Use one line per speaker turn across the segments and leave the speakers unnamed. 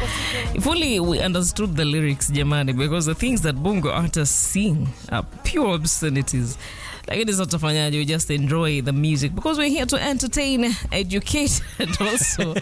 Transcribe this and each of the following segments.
If only we understood the lyrics, Jamani, because the things that Bongo artists sing are pure obscenities. Lakini sasa tutafanyaje? We just enjoy the music because we're here to entertain, educate, and also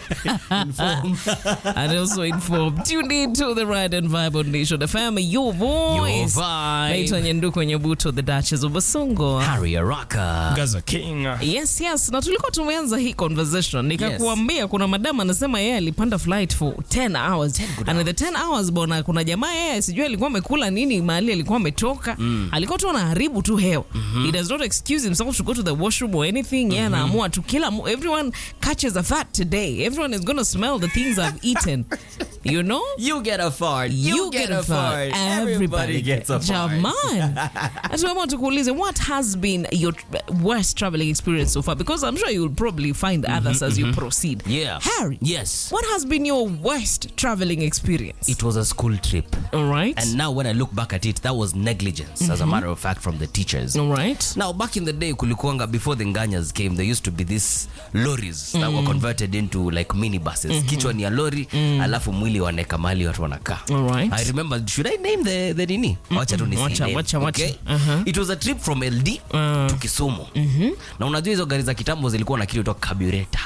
and also inform. Tune in to the Ride and Vibe on Nation FM, your voice.
vibe.
Naitwa Nyanduko Nyabuto, the Duchess of Basongo.
Harry Araka.
Gaza King.
Yes, yes, na tulikuwa tumeanza hii conversation nikakuambia kuna madam anasema yeye alipanda flight for 10 hours and in the 10 hours bwana, kuna jamaa yeye sijui alikuwa amekula nini mahali alikuwa ametoka alikuwa tu anaharibu tu hewa he does not excuse himself to go to the washroom or anything yeye anaamua tu kila mu- everyone catches a fat today everyone is gonna smell the things I've eaten you know
You get a fart.
you, get, a fart.
Everybody gets a fart.
Jaman. Tumeamua tukuulize what has been your worst traveling experience so far because I'm sure you'll probably find others as you proceed.
Yeah.
Harry.
Yes.
What has been your worst traveling experience?
It was a school trip.
All right.
And now when I look back at it, that was negligence, as a matter of fact, from the teachers.
All right.
Now, back in the day, kulikuanga, before the Nganyas came, there used to be these lorries that were converted into like minibuses. Kichwa ni ya lori, alafu mwili waneka mahali watu wanakaa.
All right.
I remember, should I name the, the nini? Wacha tu nisi
Wacha,
name,
wacha, wacha.
okay?
Uh-huh.
It was a trip from LD to Kisumu. Na unajua hizo gari za kitambo zilikuwa na kitu toka carburetor.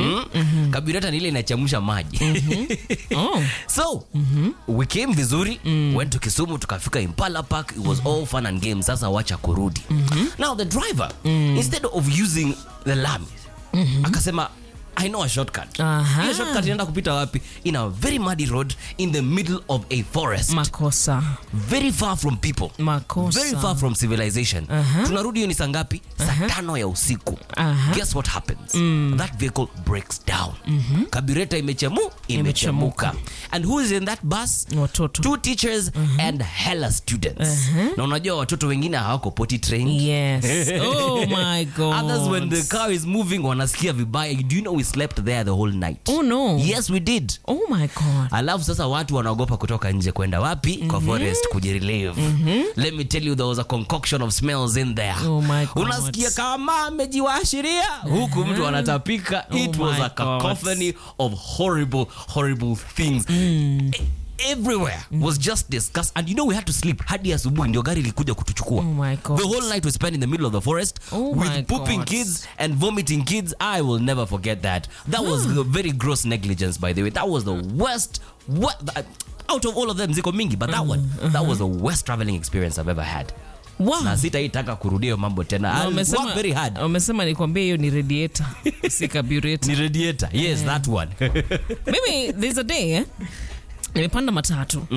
Mm? Carburetor ni ile inachemsha maji.
Oh.
so we came vizuri went to kisumu tukafika impala park it was all fun and games sasa wacha kurudi now the driver instead of using the lami akasema i know a shortcut
Aha.
hiyo shortcut inaenda kupita wapi in a very muddy road in the middle of a forest
Makosa.
very far from people
Makosa.
very far from civilization tunarudi hiyo ni saa ngapi saa tano ya usiku
Aha.
guess what happens that vehicle breaks down carburetor imechemu imechemuka and who is in that bus
Watoto.
two teachers and hella students na unajua watoto wengine hawako potty trained
Yes. Oh my God.
others when the car is moving wanasikia vibaya do you know we slept there the whole night
Oh no.
yes we did
Oh my God.
alafu sasa watu wanaogopa kutoka nje kwenda wapi kwa forest kujirelieve let me tell you there was a concoction of smells in there
Oh my God.
unasikia kama amejiwaashiria huku mtu anatapika it
Oh
was
my
a cacophony of horrible horrible things E- everywhere was just discussed and you know we had to sleep hadi asubuhi ndio gari ilikuja kutuchukua
Oh my God.
the whole night we spent in the middle of the forest
Oh my
with pooping
God.
kids and vomiting kids i will never forget that that was a very gross negligence by the way that was the worst what out of all of them ziko mingi but that one that was the worst traveling experience i've ever had
Wow.
na sitaitaka kurudia hiyo mambo tena
Na
I
wamesema-
worked very hard
wamesema nikwambie hiyo ni radiator si carburetor
ni radiator yes that one
mimi there's a day eh? nimepanda matatu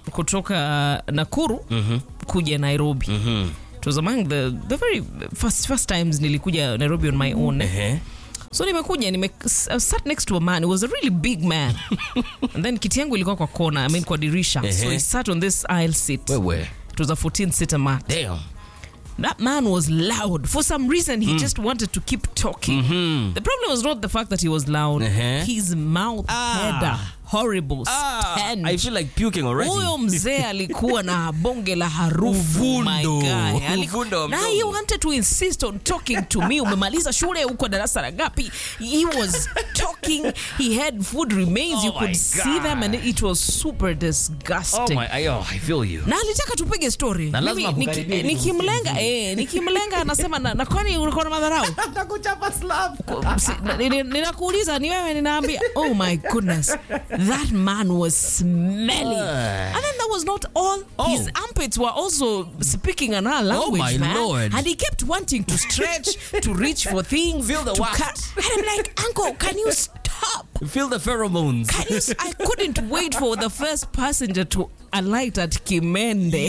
kutoka nakuru kuja nairobi it was among the, the very first, first times nilikuja nairobi on my own eh?
Ehe.
so nimekuja nime I sat next to a man he was a really big man and then kiti yangu ilikuwa kwa kona I mean kwa dirisha so
Ehe.
he sat on this aisle seat
wewe
it was a 14 seater mat
damn
that man was loud for some reason he just wanted to keep talking the problem was not the fact that he was loud
Uh-huh.
his mouth
Ah.
had a horrible
ah,
stench
i feel like puking already
huyo mzee alikuwa na bonge la harufu my
Uvundo.
guy. Ali-
Uvundo wa
na
mdomo.
he wanted to insist on talking to me umemaliza shule uko darasa la ngapi he was talking he had food remains you
Oh
could
my
see them and
God.
it was super
oh
disgusting
my I, oh, i feel you
na alitaka tupige story
Na lazima
Mimi
kukaribia
niki-
ili
nikimlenga eh, nikimlenga anasema na, na kwani ulikuwa na madharau
nakuchapa slap
Si- na- ni- ni- ninakuuliza ni wewe ninaambia oh my goodness that man was smelly and then that was not all
Oh.
his armpits were also speaking another language
my
man.
Lord.
and he kept wanting to stretch to reach for things
Feel the
to
wax.
cut and I'm like uncle can you stop
feel the pheromones
Can you s- I couldn't wait for the first passenger to alight at Kimende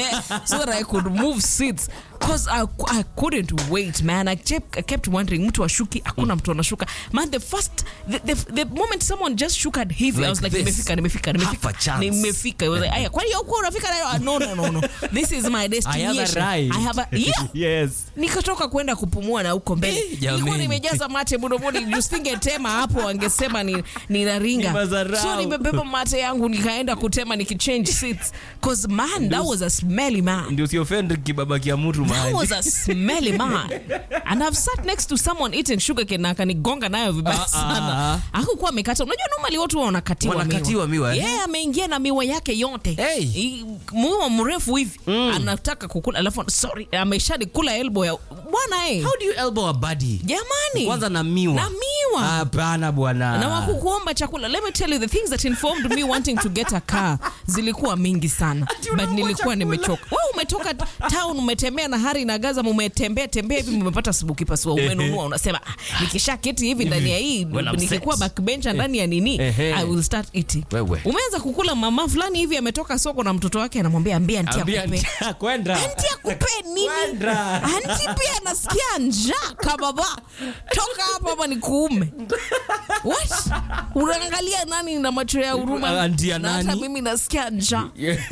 so that I could move seats because I, I couldn't wait man I kept, I kept wondering mtu ashuki hakuna mtu anashuka man the first the, the, the moment someone just shook at hivi I
Like
was like
this.
nimefika nimefika
Half
nimefika
a chance.
nimefika I was like aya kwani huko unafika nayo Ah, no no no no this is my destination
ride.
I have a yeah
yes
nikatoka kwenda kupumua na huko mbele
Eh, jameni.
nilikuwa nimejaza mate mdomoni jusingetema hapo wangesema ni ninaringa
Ni madharau.
so nimebeba mate yangu nikaenda kutema nikichange seats cause man that was a smelly man
ndio usiofend kibaba kia mtu
That was a smelly man. And I've sat next to someone eating sugarcane na akanigonga nayo vibaya sana. Hakukuwa amekata. Unajua normally watu huwa wanakatiwa miwa.
Wanakatiwa miwa, eh?
Yeye ameingia na miwa yake yote.
Hey.
I- Miwa mrefu hivi. Anataka kukula alafu sorry ameshanikula elbow ya bwana eh.
How do you elbow a buddy?
Jamani.
Kwanza na miwa.
Na miwa.
Hapana bwana.
na wakukuomba chakula let me tell you the things that informed me wanting to get a car zilikuwa mingi sana but nilikuwa nimechoka wewe umetoka town umetembea na hari na gaza umetembea tembea hivi umepata sibuki pasua umenunua unasema ah, nikisha keti hivi ndani ya hii
Well, I'm
nikikuwa
set.
backbencher ndani ya nini
Ehe.
i will start eating
Wewe.
umeanza kukula mama fulani hivi ametoka soko na mtoto wake anamwambia ambia anti
Ambia
akupe
ntia- kwenda.
anti akupe nini
Kwenda.
anti pia anasikia njaa kababa toka hapa hapa ni kuume what unaangalia nani na macho ya huruma
Anti ya
Na hata
nani?
mimi nasikia njaa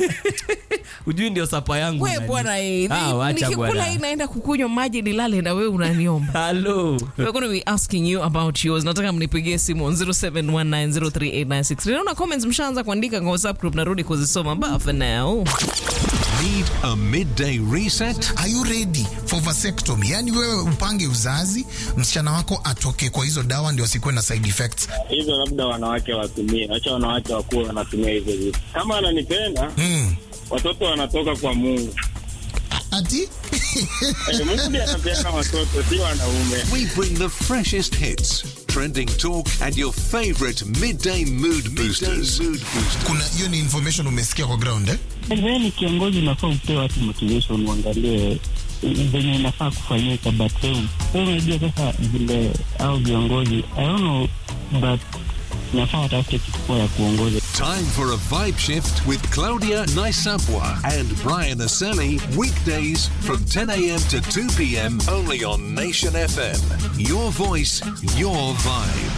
Ujui ndio sapa yangu.
we
nani?
bwana eh,
Ah,
ni-
wacha
nikikula
bwana.
hii naenda kukunywa maji nilale na wewe unaniomba
Hello.
We're going to be asking you about yours. Nataka mnipigie simu on 0719038963. Naona comments mshaanza kuandika kwa WhatsApp group narudi kuzisoma. But for now,
Need a midday reset?
Are you ready for vasectomy? Yani wewe upange uzazi, msichana wako atoke kwa hizo dawa ndio asikuwe na side effects.
hizo labda wanawake watumie, wacha wanawake wakuwa wanatumia hizo vitu. Kama ananipenda
Mm.
watoto wanatoka kwa Mungu.
Ati
Eh, Mungu ndiye anapeana watoto, si wanaume.
We bring the freshest hits, trending talk, and your favorite midday mood boosters. mood boosters.
kuna hiyo ni information umesikia kwa ground eh?
Wewe ni kiongozi, unafaa upee watu motivation, uangalie venye inafaa kufanyika, but wewe wewe unajua sasa vile au viongozi I don't know but inafaa watafute kitu poa ya kuongoza.
Time for a vibe shift with Claudia Naisabwa and Brian Aseli. Weekdays from 10 a.m. to 2 p.m. only on Nation FM. Your voice, your vibe.